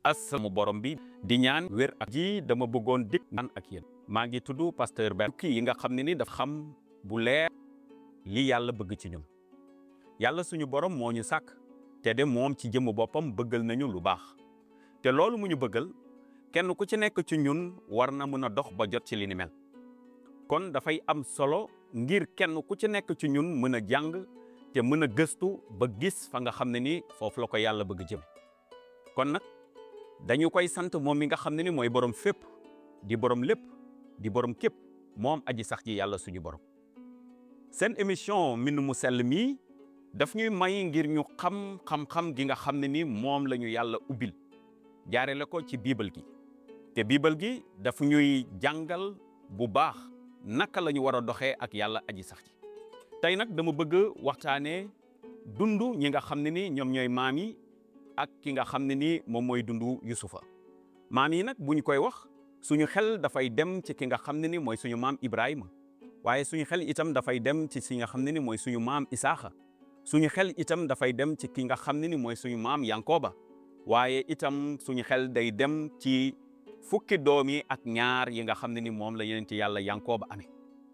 asalamu borom bi di ñaan wér ak ji dama bëggoon dikk naan ak yéen maa ngi tudd pasteur Ben kii yi nga xam ne ni daf xam bu leer li yàlla bëgg ci ñun yàlla suñu borom moo ñu sàkk te de moom ci jëmm boppam bëggal nañu lu baax te loolu mu ñu bëggal kenn ku ci nekk ci ñun war na mën a dox ba jot ci li ni mel kon dafay am solo ngir kenn ku ci nekk ci ñun mën a jàng te mën a gëstu ba gis fa nga xam ne ni foofu la ko yàlla bëgg jëme kon nag dañu koy sant moom mi nga xam ne ni mooy borom fépp di borom lépp di borom képp moom aji sax ji yàlla suñu borom seen émission mbind mu sell mii daf ñuy may ngir ñu xam xam-xam gi nga xam ne ni moom la ñu yàlla ubbil jaarele ko ci biibal gi te biibal gi daf ñuy jàngal bu baax naka la ñu war a doxee ak yàlla aji sax ji tey nag dama bëgg waxtaanee dund ñi nga xam ne ni ñoom ñooy maam yi ak ki nga xam ne ni moom mooy dundu Yusufa maam yi nag bu ñu koy wax suñu xel dafay dem ci ki nga xam ne ni mooy suñu maam Ibrahima waaye suñu xel itam dafay dem ci si nga xam ne ni mooy suñu maam Isaaxa suñu xel itam dafay dem ci ki nga xam ne ni mooy suñu maam Yankoba waaye itam suñu xel day dem ci fukki doom yi ak ñaar yi nga xam ne ni moom la yeneen ci yàlla Yankoba amee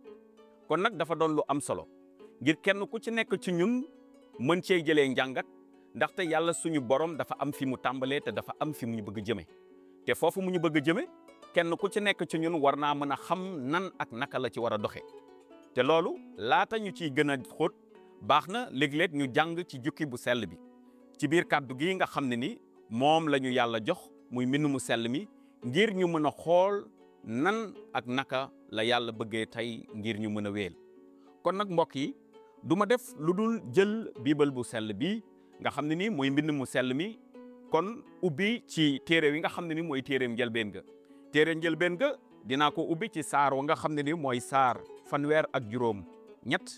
kon nag dafa doon lu am solo ngir kenn ku ci nekk ci ñun mën cee jëlee njàngat ndaxte yàlla suñu borom dafa am fi mu tàmbalee te dafa am fi mu ñu bëgg a jëme te foofu mu ñu bëgg a jëme kenn ku ci nekk ci ñun war naa mën a xam nan ak naka la ci war a doxee te loolu laata ñu ciy gën a xóot baax na léeg-léeg ñu jàng ci jukki bu sell bi ci biir kàddu gi nga xam ne ni moom la ñu yàlla jox muy mbind mu sell mi ngir ñu mën a xool nan ak naka la yàlla bëggee tey ngir ñu mën a wéel kon nag mbokk yi du ma def lu dul jël biibal bu sell bi nga xam ne ni mooy mbind mu sell mi kon ubbi ci téere wi nga xam ne ni mooy téereem njëlbeen ga téere njëlbeen ga dinaa ko ubbi ci saar wa nga xam ne ni mooy saar fanweer ak juróom ñett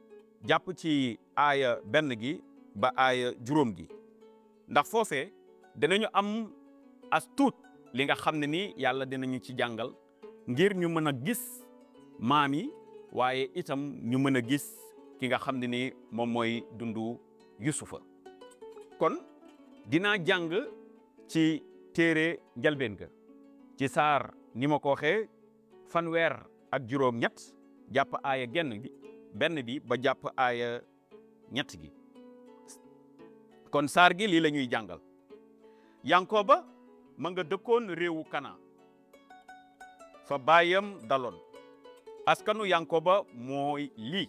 jàpp ci aaya benn gi ba aaya juróom gi ndax foofee dinañu am as tuut li nga xam ne ni yàlla dinañu ci jàngal ngir ñu mën a gis maam yi waaye itam ñu mën a gis ki nga xam ne ni moom mooy dundu Yusufa kon dinaa jàng ci téere njalbeen ga ci saar ni ma ko waxee fanweer ak juróom ñett jàpp aaya genn gi benn bi ba jàpp aaya ñett gi kon saar gi lii la ñuy jàngal Yankoba ma nga dëkkoon réewu Kana fa baayam daloon askanu Yankoba mooy lii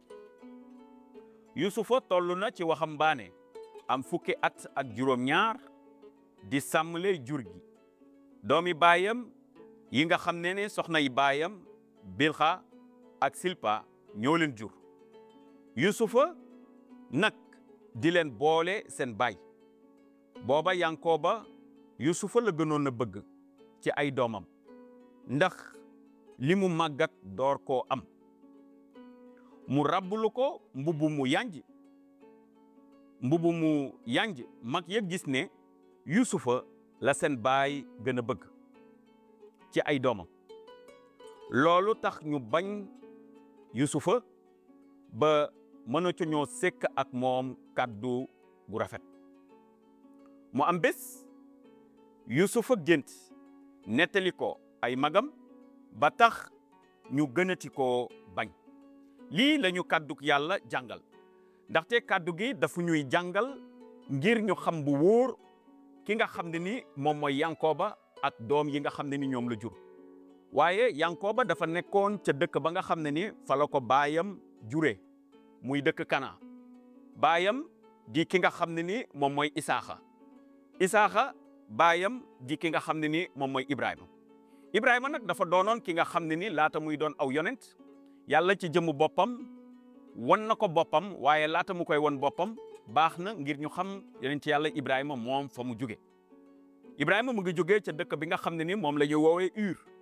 Yusufa toll na ci waxambaane am fukki at ak juróom-ñaar di sàmmle jur gi doomi baayam yi nga xam ne ne soxna yi baayam Bilxa ak Silpa ñoo leen jur Yusufa nag di leen boole seen baay booba Yankoba Yusufa la gënoon a bëgg ci ay doomam ndax li mu màggat door koo am mu rabbulu ko mbubu mu yanj mbubu mu yanj mag ya gis ne Yusufa la seen baay gën a bëgg ci ay doomam loolu tax ñu bañ Yusufa ba mënatu ñoo sekk ak moom kàddu gu rafet mu am bés Yusufa gént nettali ko ay magam ba tax ñu gënati koo bañ lii lañu kàdduk yàlla jàngal ndaxte kàddu gi dafa ñuy jàngal ngir ñu xam bu wóor ki nga xam ne ni moom mooy Yankoba ak doom yi nga xam ne ni ñoom la jur waaye Yankoba dafa nekkoon ca dëkk ba nga xam ne ni fa la ko baayam jure muy dëkk Kana baayam di ki nga xam ne ni moom mooy Isaaxa Isaaxa baayam di ki nga xam ne ni moom mooy Ibrahima Ibrahima nag dafa doonoon ki nga xam ne ni laata muy doon aw yonent yàlla ci jëmmu boppam won na ko boppam waaye laata mu koy won boppam baax na ngir ñu xam yonent yàlla Ibrahima moom fa mu jóge Ibrahima mu ngi jógee ca dëkk bi nga xam ne ni moom la ñu woowee Ur